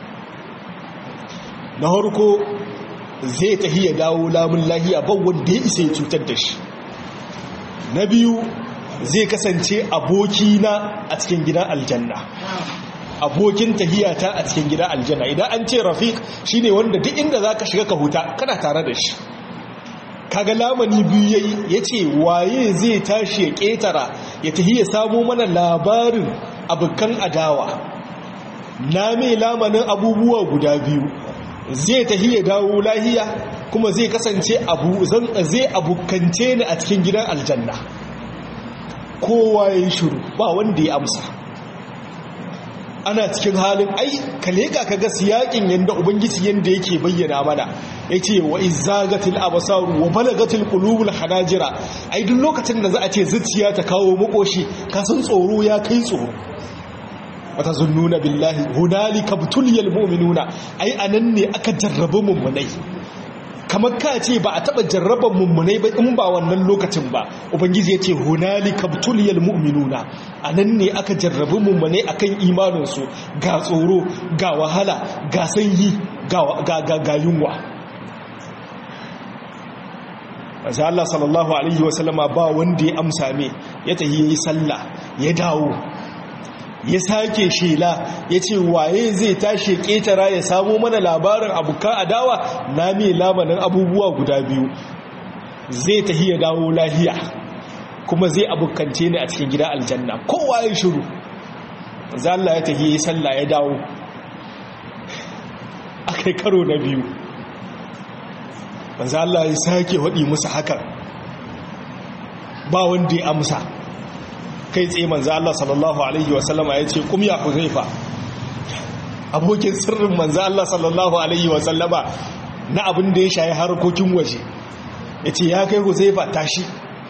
na harko zai tahi ya dawo lamun lahiya ban wanda ya isa ya cutar da shi na biyu zai kasance abokina a cikin gidan aljanna abokin tahiyata a cikin gidan aljanna idan an ce rafiq shine wanda duk inda zaka shiga ka huta kana tare da shi kaga lamani biyu yayi yace waye zai tashi ya ketara ya tahi ya samo mana labarin abukan adawa na mai lamanin abubuwa guda biyu zai tahi ya dawo lahiya kuma zai kasance abu zan zai abukance ni a cikin gidan aljanna kowa ya yi shuru ba wanda ya amsa ana cikin halin ai ka leƙa ka ga siyaƙin yadda ubangiji yadda yake bayyana mana ya ce wa izagatil abasaru wa balagatil qulubul hanajira ai duk lokacin da za a ce zuciya ta kawo makoshi ka san tsoro ya kai tsoro wata zunnuna billahi hunalika butuliyal mu'minuna ai anan ne aka jarrabu mummunai kamar ka ce ba a taɓa jarraban mummunai ba in ba wannan lokacin ba ubangiji ya ce hunalika butuliyal mu'minuna a nan ne aka jarrabi mummunai akan imaninsu ga tsoro ga wahala ga sanyi ga yunwa masu Allah sallallahu Alaihi wasallama ba wanda ya amsa me ya tahi ya yi sallah ya dawo ya sake shela ya ce waye zai tashi ƙetara ya samo mana labarin abuka adawa na mai lamanin abubuwa guda biyu zai tahi ya dawo lahiya kuma zai abukance ni a cikin gida aljanna kowa ya shiru zalla ya tahi ya salla ya dawo akai karo na biyu zalla ya sake waɗi musu hakan ba wanda ya amsa kai tsaye manzo Allah sallallahu alaihi wasallama yace kum ya huzaifa abokin sirrin manzo Allah sallallahu alaihi wasallama na abin da ya shayi harkokin waje yace ya kai huzaifa tashi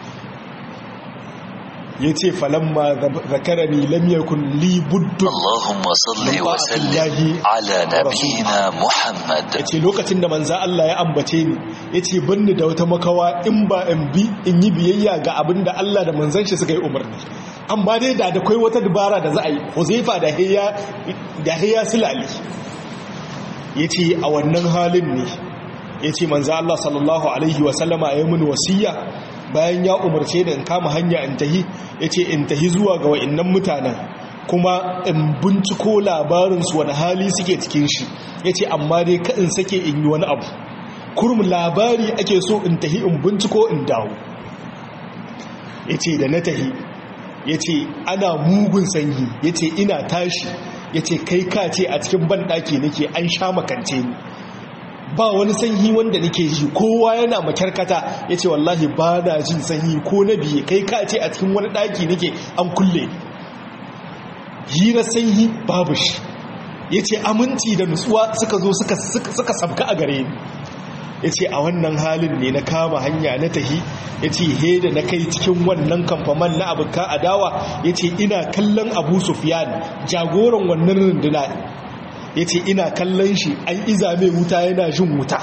yace falamma zakarani lam yakun li buddu Allahumma salli wa sallim ala nabiyyina Muhammad yace lokacin da manzo Allah ya ambace ni yace banni da wata makawa in ba in bi in yi biyayya ga abin da Allah da manzon shi suka yi umarni amma dai da da kai wata dubara da za a yi huzaifa da hayya da hayya silali yace a wannan halin ne yace manzo Allah sallallahu alaihi wasallama ya mun wasiya bayan ya umarce da in kama hanya in tahi yace in tahi zuwa ga wa'annan mutanen kuma in binciko labarinsu wani hali suke cikin shi ya ce amma dai ka in sake in yi wani abu kurum labari ake so in tahi in binciko in dawo ya ce da na tahi ya ce ana mugun sanyi ya ce ina tashi ya ce kai ka ce a cikin banɗaki nake an sha makance ni ba wani sanyi wanda nake ji kowa yana makyarkata ya ce wallahi ba na jin sanyi ko na biye kai ka ce a cikin wani ɗaki nake an kulle hira sanyi babu shi ya ce aminci da nutsuwa suka zo suka sabka a gare ni ya ce a wannan halin ne na kama hanya na tahi ya ce he da na kai cikin wannan kamfaman na abuka adawa ya ce ina kallon abu sufiyan jagoran wannan runduna ya ce ina kallon shi an iza mai wuta yana jin wuta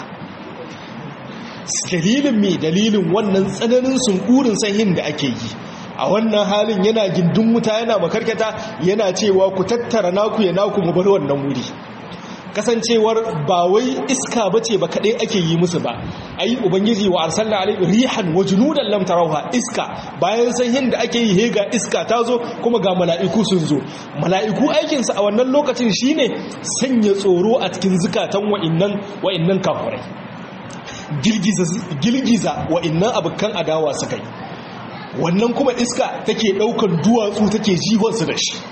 dalilin mai dalilin wannan tsananin sunkurin sanyin da ake yi a wannan halin yana gindin wuta yana makarkata yana cewa ku tattara naku ya naku mu bar wannan wuri kasancewar ba wai iska bace ba kadai ake yi musu ba ai ubangiji wa arsalna alaihi rihan wa junudan lam tarawha iska bayan sanyin da ake yi hega iska ta zo kuma ga mala'iku sun zo mala'iku aikin su a wannan lokacin shine sanya tsoro a cikin zukatan wa'annan wa'annan kafirai girgiza girgiza wa'annan abukan adawa suka yi wannan kuma iska take daukan duwatsu take jihonsu da shi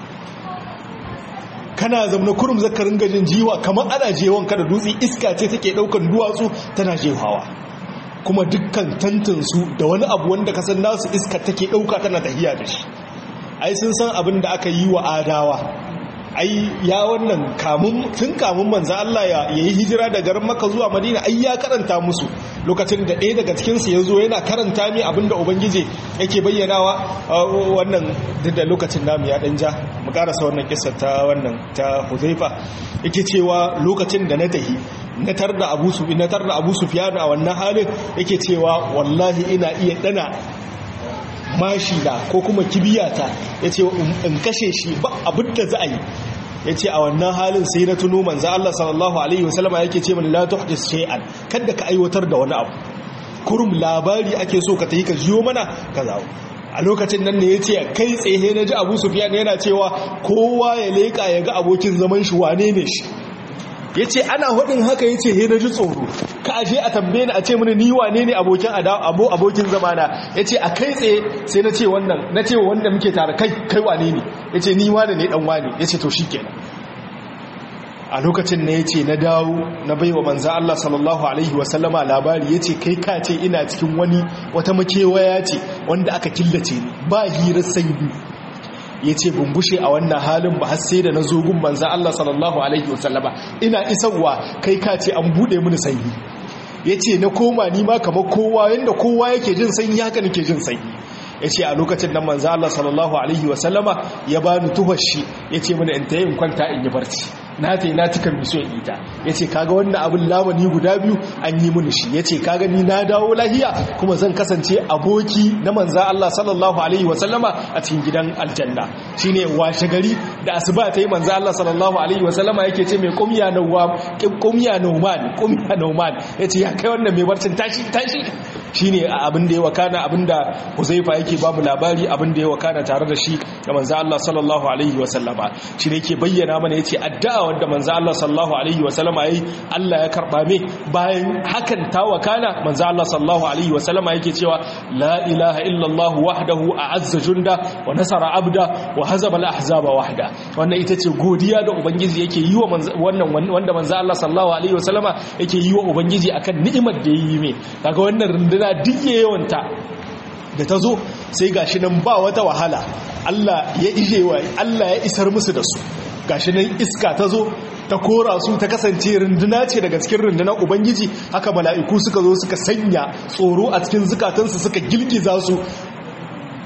kana zamna kurum zaka ringa jin jiwa kamar ana jewon ka da dutse iska ce take daukan duwatsu tana jehawa kuma dukkan tantansu da wani abu wanda ka san nasu iska take dauka tana tahiya da shi ai sun san abin da aka yi wa adawa ai ya wannan kamun tun kamun manzo Allah ya yi hijira daga garin Makka zuwa Madina ai ya karanta musu lokacin da ɗaya daga cikin su yazo yana karanta mi abinda ubangije yake bayyanawa wannan da lokacin namu ya dan ja mu karasa wannan kissa ta wannan ta Huzaifa yake cewa lokacin da na tahi na tarda Abu Sufyan na tarda Abu Sufyan a wannan halin yake cewa wallahi ina iya dana mashi da ko kuma kibiyata ya ce in kashe shi ba abin da za a yi ya ce a wannan halin sai na tuno manza Allah sallallahu Alaihi wasallama yake ce mani la tuhdis shay'an kada ka aiwatar da wani abu kurum labari ake so ka tayi ka jiyo mana ka zawo a lokacin nan ne ya ce kai tsaye na ji abu sufiyan yana cewa kowa ya leƙa ya ga abokin zaman shi wane ne shi ya ce ana hudin haka ya ce na ji tsoro ka aje a tambaye ni a ce mini ni wane ne abokin abo abokin zamana ya ce a kai tsaye sai na ce wannan na ce wanda muke tare kai kai wane ne ya ce ni wane ne dan wane ya ce to shi kenan a lokacin na ya ce na dawo na bai wa manza Allah sallallahu Alaihi wasallama labari ya ce kai ka ce ina cikin wani wata makewaya ce wanda aka killace ni ba hirar sanyi ya ce bumbushe a wannan halin ba har sai da na zogun manza Allah sallallahu Alaihi wasallama ina isarwa kai ka ce an buɗe mini sanyi ya ce na koma ni ma kamar kowa yadda kowa yake jin sanyi haka nake jin sanyi ya ce a lokacin nan manza Allah sallallahu Alaihi wasallama ya bani tuhar shi ya ce mana in ta yin kwanta in yi barci na ta yi na tukar miso ita ya ce kaga wannan abin lamani guda biyu an yi mini shi ya ce kaga ni na dawo lahiya kuma zan kasance aboki na manza Allah sallallahu alaihi wasallama a cikin gidan aljanna shine washe gari da asuba ta yi manza Allah sallallahu alaihi wasallama yake ce mai kumya nawam kumya nauman kumya nauman ya ce ya kai wannan mai barcin tashi tashi shine abin da ya wakana abin da Huzaifa yake ba mu labari abin da ya wakana tare da shi da manza Allah sallallahu alaihi wasallama shi ne yake bayyana mana yace addu'a wanda manzo Allah sallallahu alaihi wa sallama yayi Allah ya karba me bayan hakan ta wakana manzo Allah sallallahu alaihi wa sallama yake cewa la ilaha illa Allah wahdahu a'azza junda wa nasara abda wa hazaba al-ahzaba wahda wannan ita ce godiya da ubangiji yake yi wa wannan wanda manzo Allah sallallahu alaihi wa sallama yake yi wa ubangiji akan ni'imar da yayi me kaga wannan runduna duk yawanta da ta zo sai gashi nan ba wata wahala Allah ya ije wa Allah ya isar musu da su gashi nan iska ta zo ta kora su ta kasance runduna ce daga cikin rundunar ubangiji haka mala'iku suka zo suka sanya tsoro a cikin zukatansu suka girgiza su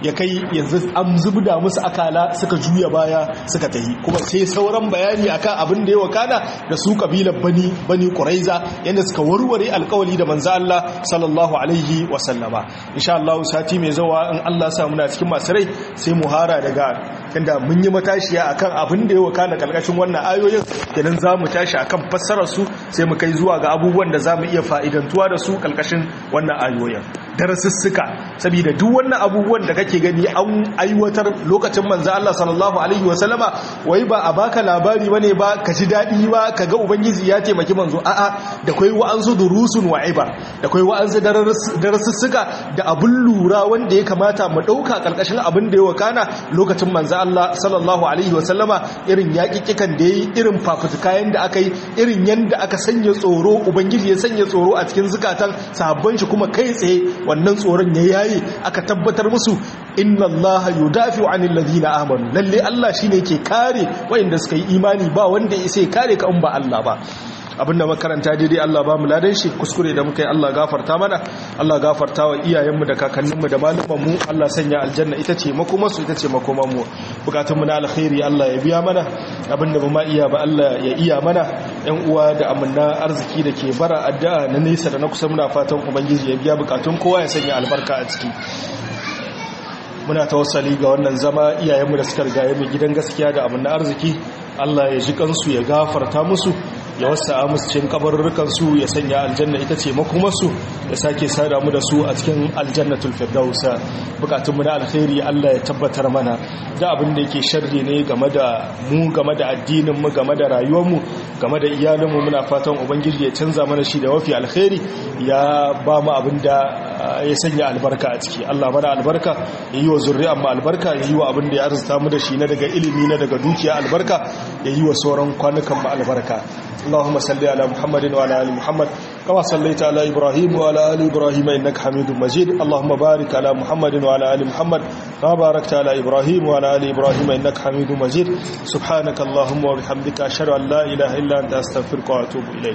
ya kai yanzu an zubda musu akala suka juya baya suka tahi kuma sai sauran bayani akan abin da ya wakana da su kabilar bani bani quraiza yanda suka warware alkawali da manzo Allah sallallahu alaihi wa sallama insha Allah sati mai zawa in Allah sa muna cikin masu rai sai mu hara daga inda mun yi matashiya akan abin da ya wakana kalkashin wannan ayoyin kenan za mu tashi akan fassarar su sai mu kai zuwa ga abubuwan da za mu iya fa'idantuwa da su kalkashin wannan ayoyin darasussuka saboda duk wannan abubuwan da kake gani an aiwatar lokacin manzo Allah sallallahu alaihi wasallama wai ba a baka labari bane ba ka ji dadi ba kaga ubangiji ya taimaki manzo a'a da kai wa'ansu durusun wa'iba da kai wa'ansu darasussuka da abun lura wanda ya kamata mu dauka kalkashin abin da ya wakana lokacin manzo Allah sallallahu alaihi wasallama irin yaƙiƙikan da yayi irin fafutukayen da aka yi irin yanda aka sanya tsoro ubangiji ya sanya tsoro a cikin zukatan sahabban shi kuma kai tsaye wannan tsoron ya yayi aka tabbatar musu inna allaha yudafi'u 'anil ladina amanu lalle Allah shine ke kare wayanda suka yi imani ba wanda ya sai kare ka in ba Allah ba abinda makaranta daidai Allah ba mu ladan shi kuskure da muka yi Allah gafarta mana Allah gafarta wa iyayenmu da kakanninmu da malumanmu Allah sanya aljanna ita ce makomarsu ita ce makomanmu bukatunmu na alkhairi Allah ya biya mana abinda ba ma iya ba Allah ya iya mana yan uwa da amanna arziki da ke bara addu'a na nesa da na kusa muna fatan ubangiji ya biya bukatun kowa ya sanya albarka a ciki muna tawassali ga wannan zama iyayenmu da suka rigaye mu gidan gaskiya da amanna arziki Allah ya ji kansu ya gafarta musu ya wasa musu cikin kabarurrukansu ya sanya aljanna ita ce makomarsu ya sake sada mu da su a cikin aljannatul firdausa bukatunmu na alkhairi Allah ya tabbatar mana da abin da yake sharri ne game da mu game da addinin mu game da rayuwar mu game da iyalinmu muna fatan ubangiji ya canza mana shi da wafi alkhairi ya ba mu abin da ya sanya albarka a ciki Allah mana albarka ya yi wa zurri'an mu albarka ya yi wa abin da ya arzuta mu da shi na daga ilimi na daga dukiya albarka ya yi wa sauran kwanukan mu albarka اللهم صل على محمد وعلى ال محمد كما صليت على ابراهيم وعلى ال ابراهيم انك حميد مجيد اللهم بارك على محمد وعلى ال محمد كما باركت على ابراهيم وعلى ال ابراهيم انك حميد مجيد سبحانك اللهم وبحمدك اشهد ان لا اله الا انت استغفرك واتوب اليك